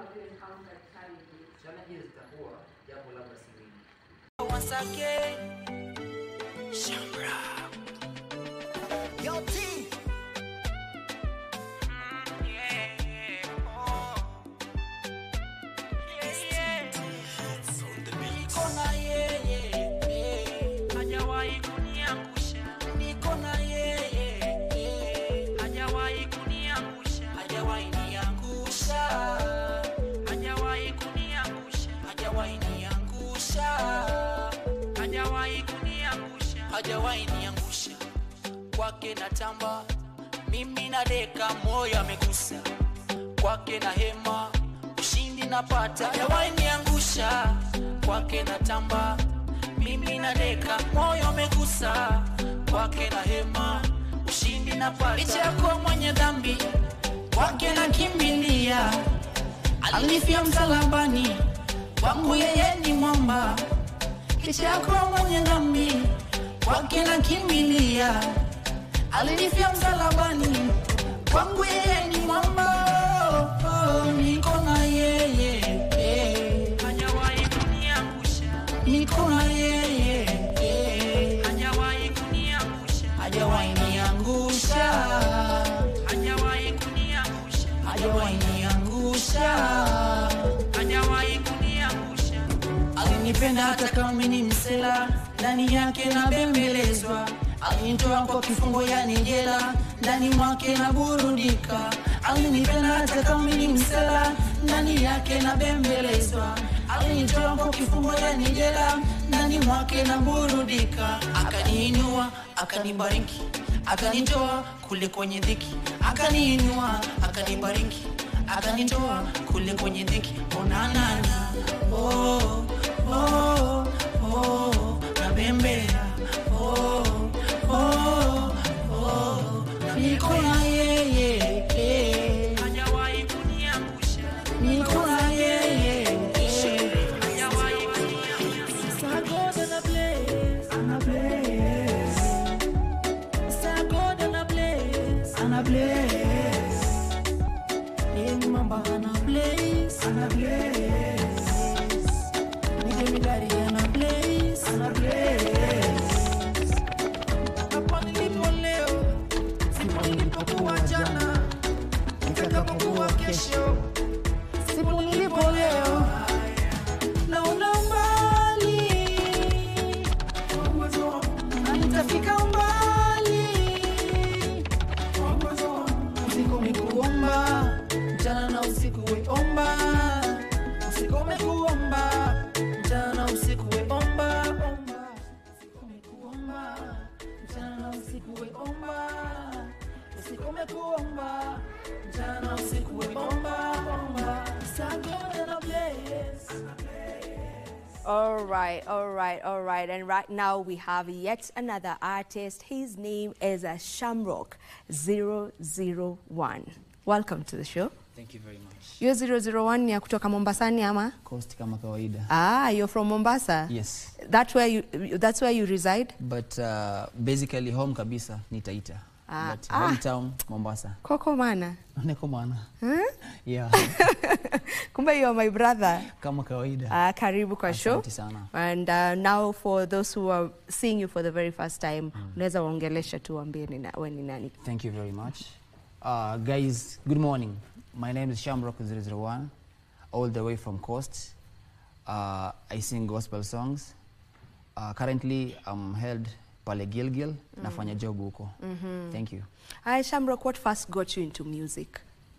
have you encountered challenges? Challenges zitakuwa jambo labda si mingi. Once again, Shamra. Yo, T. Niko na yeye, eh, hajawahi kuniangusha. Niko na yeye, eh, hajawahi kuniangusha. Hajawahi niangusha. Hajawahi kuniangusha. Hajawahi niangusha. Hajawahi kuniangusha. Hajawahi niangusha. Kwake natamba, mimi na deka, moyo amegusa. Kwake na hema, ushindi napata. Hajawahi niangusha. Kwake natamba, mimi na deka, moyo amegusa. Kwake na hema, ushindi napata. Licha ya kuwa mwenye dhambi, kwake nakimbilia alinifia msalabani, kwangu yeye ni mwamba. Licha ya kuwa mwenye dhambi, kwake nakimbilia alinifia msalabani, kwangu yeye ni mwamba. Oh, niko na yeye eh. hajawahi kuniangusha. Niko na yeye eh. hajawahi kuniangusha. Hajawahi niangusha. Hajawahi kuniangusha. Hajawahi niangusha. Hajawahi kuniangusha. Alinipenda hata kama mimi ni msela, ndani yake nabembelezwa. Alinitoa kwa kifungo yani jela, ndani mwake naburudika. Alinipenda hata kama mimi ni msela, ndani yake nabembelezwa. Alinitoa kwa kifungo yani jela, ndani mwake naburudika. Akaniinua, akanibariki, akanitoa kule kwenye dhiki, akaniinua, akanibariki, akanitoa kule kwenye dhiki. Onanana, oh, oh, oh, nabembea, oh, oh, oh, niko na yeye, eh. hajawahi kuniangusha, niko na yeye, eh. hajawahi kuniangusha. Star God and a blaze, and a blaze. Star God and a blaze, and a blaze. Ni mamba and a blaze, and a blaze. Ni jemidari and a blaze, and a blaze. Hapa nilipo leo, sipo nilipokuwa jana, nitakapokuwa kesho, sipo nilipo leo. Naona mbali na nitafika mbali. Usikome kuomba mchana na usiku weomba, usikome kuomba mchana na usiku weomba, omba. Usikome kuomba mchana na usiku weomba, usikome kuomba mchana na usiku weomba, omba. Star God and a blaze. All right, all right, all right. And right now we have yet another artist. His name is uh, Shamrock 001. Welcome to the show. Thank you very much. Hiyo 001 ni ya kutoka Mombasani ama? Coast kama kawaida. Ah, you're from Mombasa? Yes. That where you, that's where you reside? But uh, basically home kabisa ni Taita. Ah, But ah. hometown Mombasa. Koko mana? Niko maana. Huh? Yeah. Kumbe you are my brother. kama kawaida. Ah, karibu kwa show. Asante sana. And uh, now for those who are seeing you for the very first time, unaweza waongelesha tu waambie ni na- we ni nani. Thank you very much. Uh, guys, good morning. My name is Shamrock 001, all the way from Coast. Uh, I sing gospel songs. Uh, currently, I'm held pale Gilgil, nafanya job huko. Thank you. Hi, Shamrock, what first got you into music?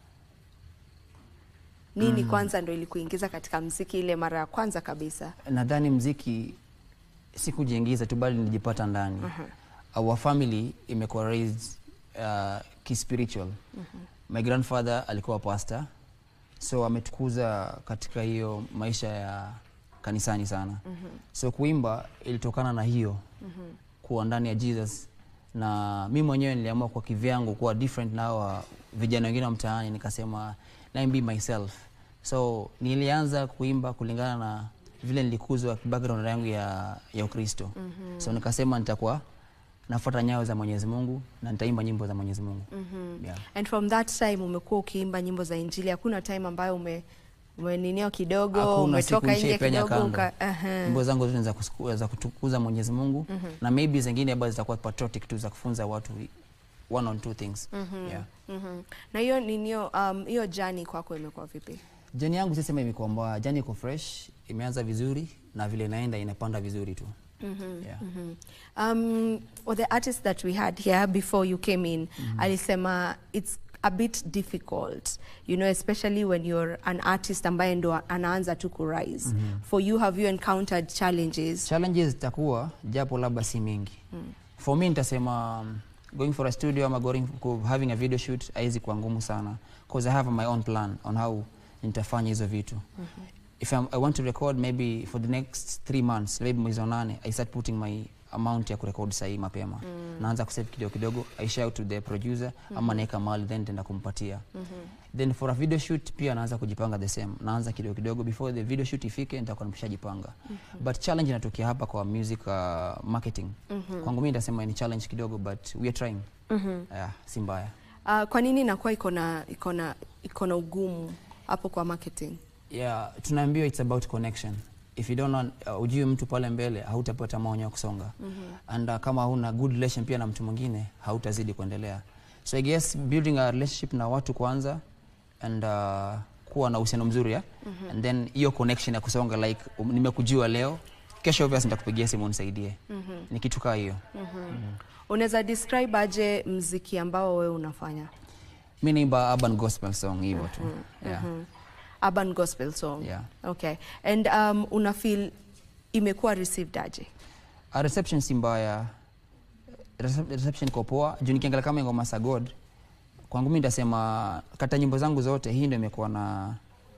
Nini kwanza ndo ilikuingiza katika mziki ile mara ya kwanza kabisa? nadhani mziki sikujiingiza tu bali nilijipata ndani our family imekuwa raised uh, kispiritual my grandfather alikuwa pastor so ametukuza katika hiyo maisha ya kanisani sana so kuimba ilitokana na hiyo kuwa ndani ya jesus na mi mwenyewe niliamua kwa kivyangu kuwa different na hawa vijana wengine wa mtaani nikasema let me be myself so nilianza kuimba kulingana na vile nilikuzwa background yangu ya, ya ukristo mm-hmm. so nikasema nitakuwa nafuata nyayo za mwenyezi mungu na nitaimba nyimbo za mwenyezi mungu mm-hmm. yeah. And from that time umekuwa ukiimba nyimbo za Injili, hakuna time ambayo ume umeninio kidogo hakuna siku umetoka nje nishaipenya kidogo kando uka, aha. nyimbo zangu zote ni za kusiku- za kutukuza mwenyezi mungu na maybe zingine ambazo zitakuwa patriotic tu za kufunza watu one on two things yeah. Mhm. na hiyo ninio um, hiyo jani kwako imekuwa vipi jani yangu sisema imekuwa mbaya jani iko fresh imeanza vizuri na vile inaenda inapanda vizuri tu yeah. um, well, the artist that we had here before you came in alisema it's a bit difficult you know especially when you're an artist ambaye ndo anaanza tu kurise for you have you encountered challenges challenges zitakuwa japo labda si mingi for me nitasema um, going for a studio ama going ku- having a video shoot haizi kuwa ngumu sana because i have my own plan on how nitafanya hizo vitu if I'm, i want to record maybe for the next three months maybe mwezi wa nane i start putting my amount ya kurekod sahii mapema naanza kusave kidogo kidogo i share out to the producer ama naeka mali then tenda kumpatia then for a video shoot pia naanza kujipanga the same naanza kidogo kidogo before the video shoot ifike nitakuwa nimeshajipanga but challenge inatokea hapa kwa music uh, marketing kwangu mimi nitasema ni challenge kidogo but we are trying yeah, si mbaya uh, kwa nini inakuwa iko na iko na iko na ugumu hapo kwa marketing yeah, tunaambiwa it's about connection if you don't know, uh, ujue mtu pale mbele hautapata maonyo ya kusonga and uh, kama huna good relation pia na mtu mwingine hautazidi kuendelea so i guess building a relationship na watu kwanza and uh, kuwa na uhusiano mzuri yeah? and then hiyo connection ya kusonga like um, nimekujua leo kesho obviously nitakupigia simu unisaidie ni kitu kaa hiyo unaweza describe aje mziki ambao wewe unafanya mi naimba urban gospel song hivyo tu yeah. urban gospel song Yeah. okay and um, una feel imekuwa received aje A reception si mbaya Recep- reception iko poa juu nikiangalia kama ngoma za god kwangu mi nitasema kata nyimbo zangu zote hii ndio imekuwa na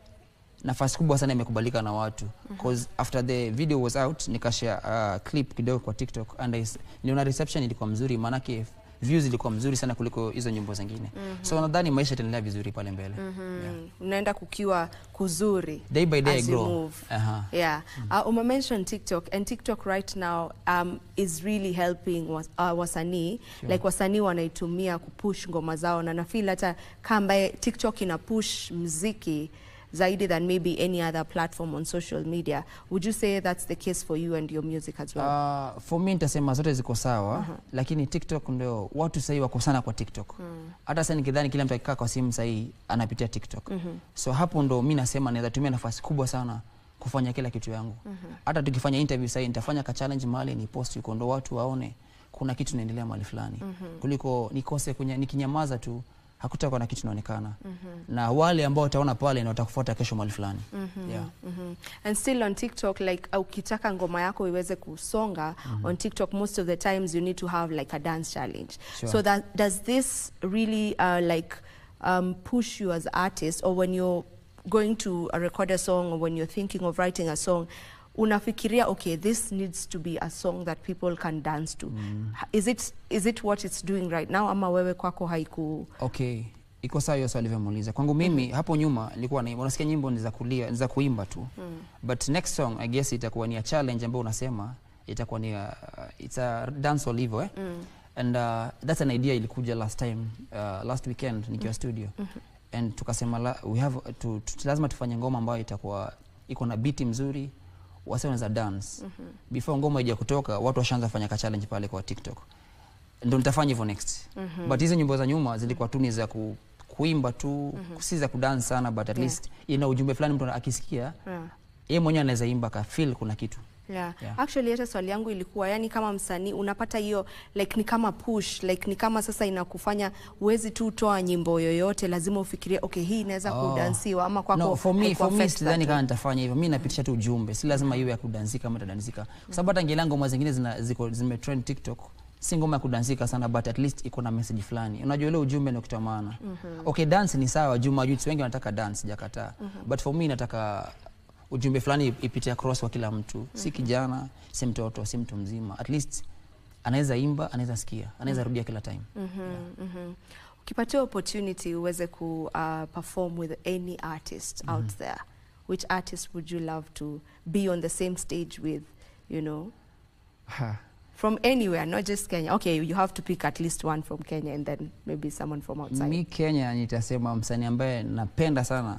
nafasi kubwa sana imekubalika na watu cause after the video was out nikashare uh, clip kidogo kwa tiktok and I s- niliona reception ilikuwa mzuri maanake views ilikuwa mzuri sana kuliko hizo nyimbo zingine so nadhani maisha itaendelea vizuri pale mbele yeah. unaenda kukiwa kuzuri day by day I as you grow move. Aha. Yeah. Uh, Uma mentioned TikTok, and TikTok right now um, is really helping was, uh, wasanii Sure. like wasanii wanaitumia kupush ngoma zao, na nafeel hata kama TikTok ina push mziki zaidi than maybe any other platform on social media. Would you say that's the case for you and your music as well? Uh, for me nitasema zote ziko sawa lakini tiktok ndio watu sahii wako sana kwa tiktok hata sasa nikidhani kila mtu akikaa kwa simu sahii anapitia tiktok so hapo ndo mi nasema naweza tumia nafasi kubwa sana kufanya kila kitu yangu hata tukifanya interview sahii nitafanya ka challenge mahali ni post yuko ndo watu waone kuna kitu naendelea mahali fulani kuliko nikose kunya, nikinyamaza tu hakutakuwa na kitu inaonekana na wale ambao wataona pale na watakufuata kesho mahali fulani yeah. Mhm. And still on TikTok, like uh, ukitaka ngoma yako iweze kusonga on TikTok, most of the times you need to have like a dance challenge. Sure. So that does this really uh, like um, push you as artist, or when you're going to uh, record a song, or when you're thinking of writing a song? unafikiria okay this needs to be a song that people can dance to Ha- is it is it what it's doing right now ama wewe kwako haiku okay iko sawa hiyo swali alivyomuuliza kwangu mimi hapo nyuma nilikuwa na unasikia nyimbo ni za kulia ni za kuimba tu but next song i guess itakuwa ni a challenge ambayo unasema itakuwa ni a, it's a dancehall hivyo eh and uh, that's an idea ilikuja last time uh, last weekend nikiwa studio and tukasema la, we have to, to, lazima tufanye ngoma ambayo itakuwa iko na biti mzuri wase wanaweza dance before ngoma ija kutoka watu washaanza fanya ka challenge pale kwa tiktok ndo nitafanya hivyo next but hizo nyimbo za nyuma zilikuwa tu ni za ku, kuimba tu si za kudance sana but at Yeah. least ina ujumbe fulani mtu akisikia yeah. yeye mwenyewe anaweza imba ka feel kuna kitu Yeah. Yeah. Actually hata swali yangu ilikuwa yani kama msanii unapata hiyo like ni kama push like ni kama sasa inakufanya uwezi tu toa nyimbo yoyote lazima ufikirie okay hii inaweza Oh. kudansiwa ama kwako no, for me, haikuwa for me affect sidhani that kama way. nitafanya hivyo mi napitisha tu ujumbe si lazima iwe ya kudansika ama itadansika kwa sababu hata ngelia ngoma zingine zina, ziko zimetrend tiktok si ngoma ya kudansika sana but at least iko na message fulani unajua ile ujumbe ndio kitu ya maana okay dance ni sawa juu majuti wengi wanataka dance sijakataa but for me nataka ujumbe fulani ipite across kwa kila mtu si kijana si mtoto si mtu mzima at least anaweza imba anaweza sikia anaweza rudia kila time Mhm. ukipatiwa opportunity uweze ku uh, perform with any artist out there which artist would you love to be on the same stage with you know Ha. from anywhere not just Kenya okay you have to pick at least one from Kenya and then maybe someone from outside mi kenya nitasema msanii ambaye napenda sana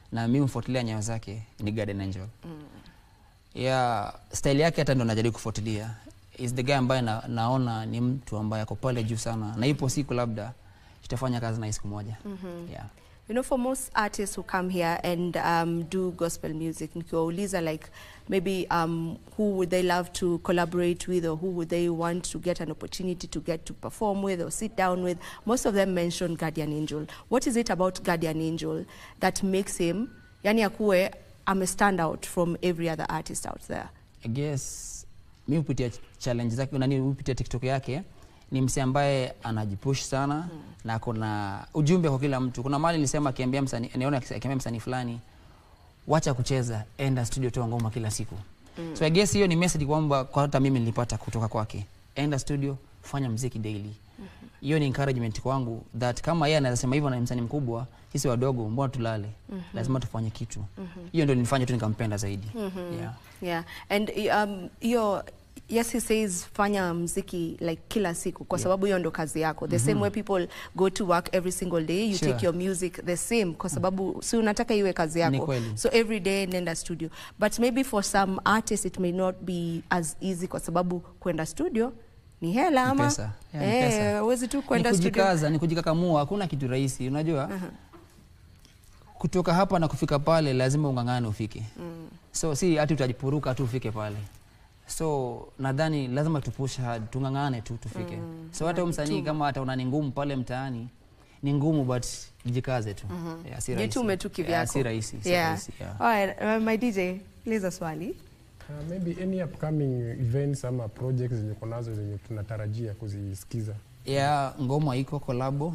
na mi mfuatilia nyayo zake ni Guardian Angel ya style yake hata ndo najaribu kufuatilia is the guy ambaye na, naona ni mtu ambaye ako pale juu sana na ipo siku labda tutafanya kazi naye siku moja yeah. You know, for most artists who come here and um, do gospel music, nikiwauliza like maybe um, who would they love to collaborate with or who would they want to get an opportunity to get to perform with or sit down with, most of them mention Guardian Angel. What is it about Guardian Angel that makes him, yani akuwe, ame stand out from every other artist out there? I guess mi hupitia challenge zake nani hupitia tiktok yake ni msee ambaye anajipush sana mm. na kuna ujumbe kwa kila mtu kuna mali nilisema akiambia msanii niona akiambia msanii fulani wacha kucheza enda studio toa ngoma kila siku mm. so I guess hiyo ni message kwamba kwa hata mimi nilipata kutoka kwake enda studio fanya mziki daily hiyo ni encouragement kwangu that kama yeye anaweza sema hivyo na ni msanii mkubwa sisi wadogo mbona tulale lazima tufanye kitu hiyo ndio nilifanya tu nikampenda zaidi yeah. Yeah, and um, hiyo yes he says fanya mziki like kila siku kwa sababu hiyo ndo kazi yako the same way people go to work every single day you Sure. take your music the same kwa sababu si unataka iwe kazi Ni yako kweli. so every day nenda studio but maybe for some artists it may not be as easy kwa sababu kwenda studio ni hela Ni ama pesa. Yeah, ni pesa. eh, huwezi tu ni kwenda studio kujikaza ni kujikakamua hakuna kitu rahisi unajua kutoka hapa na kufika pale lazima ungangane ufike so si hati utajipuruka tu ufike pale so nadhani lazima tupush hard tungangane tu tufike so hata huyu msanii kama ataona ni ngumu pale mtaani ni ngumu but jikaze tu yeah, si rahisi. jitume tu yeah, kivyako si rahisi si yeah. rahisi yeah. Alright, uh, my DJ uliza swali Uh, maybe any upcoming events ama projects zenye uko nazo zenye tunatarajia kuzisikiza ya ngoma iko kolabo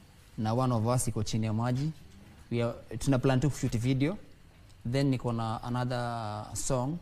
na one of us iko chini ya maji We are, tuna plan tu kushoot video then niko na another song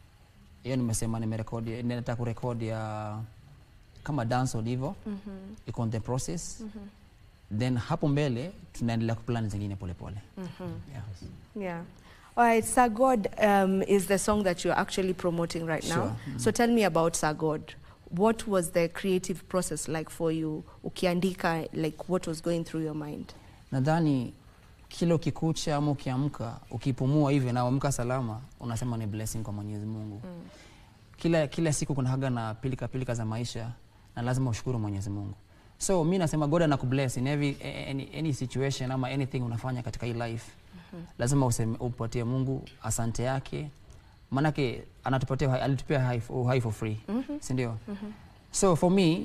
hiyo nimesema nimerekodi nataka kurekodi ya kama dancehall hivyo iko on the process then hapo mbele tunaendelea kuplan zingine polepole yeah. Yeah. All right, Sagod um, is the song that you're actually promoting right now. Sure. So tell me about Sagod. What was the creative process like for you? Ukiandika, like what was going through your mind? nadhani kila ukikucha ama ukiamka ukipumua hivi na uamka salama unasema ni blessing kwa mwenyezi mungu mm. kila, kila siku kuna haga na pilika pilika za maisha na lazima ushukuru mwenyezi mungu so mi nasema god anakubless in every, any, any situation ama anything unafanya katika hii life mm-hmm. lazima useme, upatie mungu asante yake maanake anatupatia uhai- alitupia uhai- uhai for free mm-hmm. sindio mm-hmm. so for me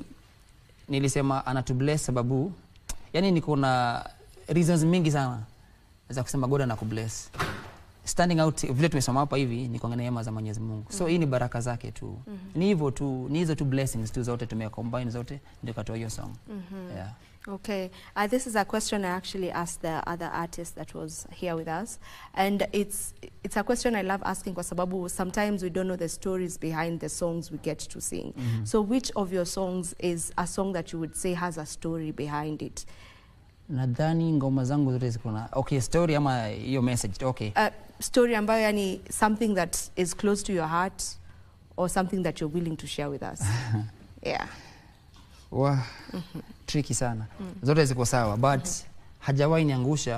nilisema anatubless sababu yani niko na reasons mingi sana za kusema god anakubless standing out vile tumesoma hapa hivi ni kwa neema za mwenyezi mungu so hii ni baraka zake tu ni hivyo tu ni hizo tu blessings tu zote tumecombine zote ndio katoa hiyo song yeah. Okay, uh, this is a question I actually asked the other artist that was here with us, and it's it's a question I love asking kwa sababu sometimes we don't know the stories behind the songs we get to sing. So which of your songs is a song that you would say has a story behind it? nadhani ngoma zangu zote ziko na okay story ama hiyo message okay A story ambayo yani something that is close to your heart or something that you're willing to share with us. yeah. wa tricky sana zote ziko sawa but hajawahi niangusha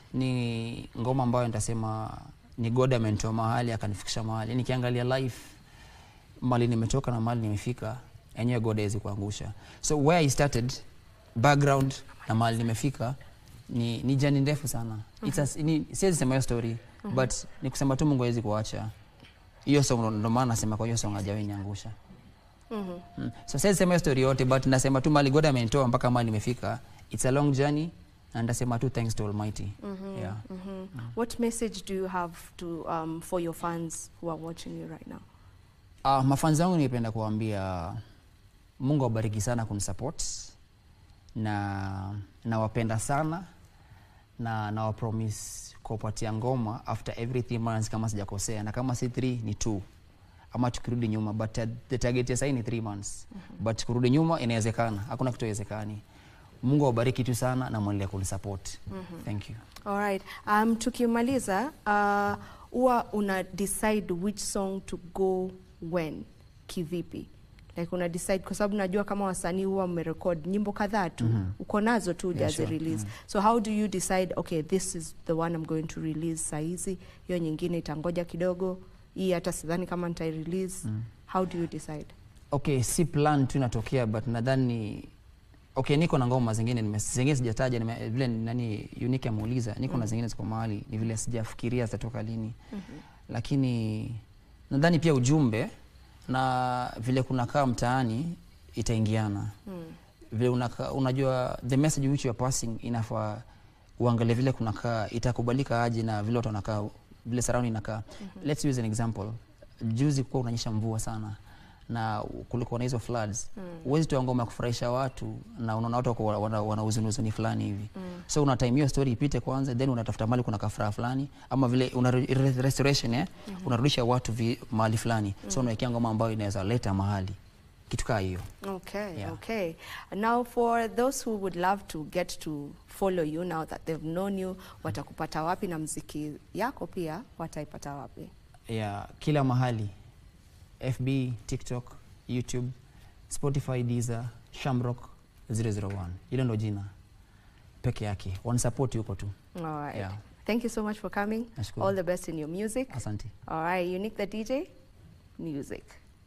ni ngoma ambayo nitasema ni god amenitoa mahali akanifikisha mahali nikiangalia life mali nimetoka na mali nimefika enyewe god hawezi kuangusha so where i started background na mali nimefika ni, ni jani ndefu sana It's a- ni- siwezi sema hiyo story but ni kusema tu mungu hawezi kuacha hiyo song ndo- ndo maana nasema kwa hiyo song hajawahi niangusha Mm. So siwezi sema hiyo story yote but nasema tu mali God amenitoa mpaka mali nimefika. It's a long journey na ndasema tu thanks to Almighty. Yeah. What message do you have to um, for your fans who are watching you right now? Uh, mafanzi wangu ningependa kuwaambia Mungu awabariki sana kunisupport na nawapenda sana na nawapromise kuwapatia ngoma after every three months kama sijakosea na kama si three ni two ama tukirudi nyuma but uh, the target ya sahii ni three months but kurudi nyuma inawezekana hakuna kitu haiwezekani mungu awabariki tu sana na mwendelee kunisupport thank you All right. Um, tukimaliza uh, huwa una decide which song to go when kivipi like una decide kwa sababu najua kama wasanii huwa mmerekod nyimbo kadhaa tu uko nazo tu Yeah, yeah, sure. release so how do you decide okay this is the one I'm going to release saizi hiyo nyingine itangoja kidogo hii hata sidhani kama nitai release how do you decide okay si plan tu inatokea but nadhani okay niko na ngoma zingine nime- zingine sijataja nime- vile nani unique ameuliza niko na zingine ziko mahali ni vile sijafikiria zitatoka lini lakini nadhani pia ujumbe na vile kunakaa mtaani itaingiana vile unaka, unajua the message which you are passing inafaa uangalie vile kunakaa itakubalika aje na vile watu wanakaa vile surrounding inakaa let's use an example juzi kuwa unanyesha mvua sana na kulikuwa na hizo floods huwezi toa ngoma ya kufurahisha watu na unaona watu wako wana, wana huzuni huzuni fulani hivi so una time hiyo story ipite kwanza then unatafuta mali kuna kafuraha fulani ama vile una re- re- restoration eh unarudisha watu vi, mahali fulani so unawekea ngoma ambayo inaweza leta mahali kitu kaa hiyo Okay, Yeah. okay. Now for those who would love to get to follow you now that they've known you, watakupata wapi na mziki yako pia wataipata wapi? ya kila mahali fb tiktok youtube spotify deezer shamrock 001 hilo ndo jina peke yake wanasupport yuko tu All right. Yeah. Thank you so much for coming. Nashukuru. All the best in your music. asante All right, Unique the DJ, music.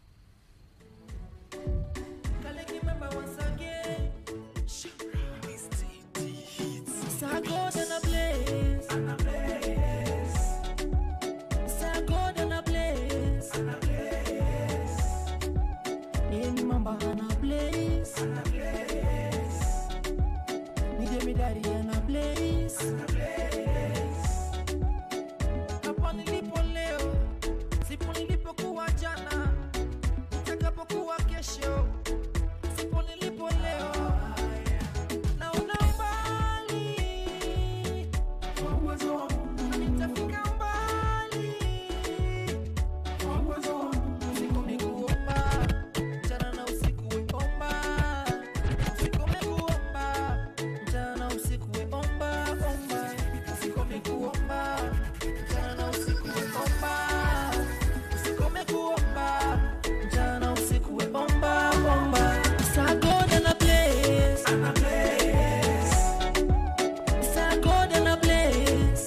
Hapa nilipo leo, sipo nilipokuwa jana, nitakapokuwa kesho, sipo nilipo leo. Naona mbali, nitafika mbali. Usiku ni kuomba, mchana na usiku we omba. Usiku ni kuomba, mchana na usiku we omba, omba. Usiku ni kuomba, mchana na usiku we omba. Usiku ni kuomba, mchana na usiku we omba, omba. Sa God and a place. Sa God and a place.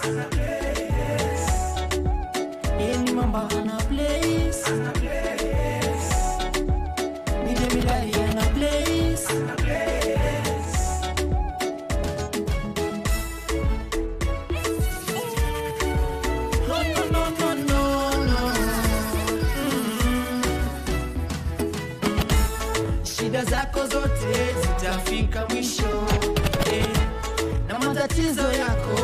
Any mamba and a place. Nije midari and a place. No, no, no, no, no, no. Shida zako zote zitafika mwisho eh, na matatizo yako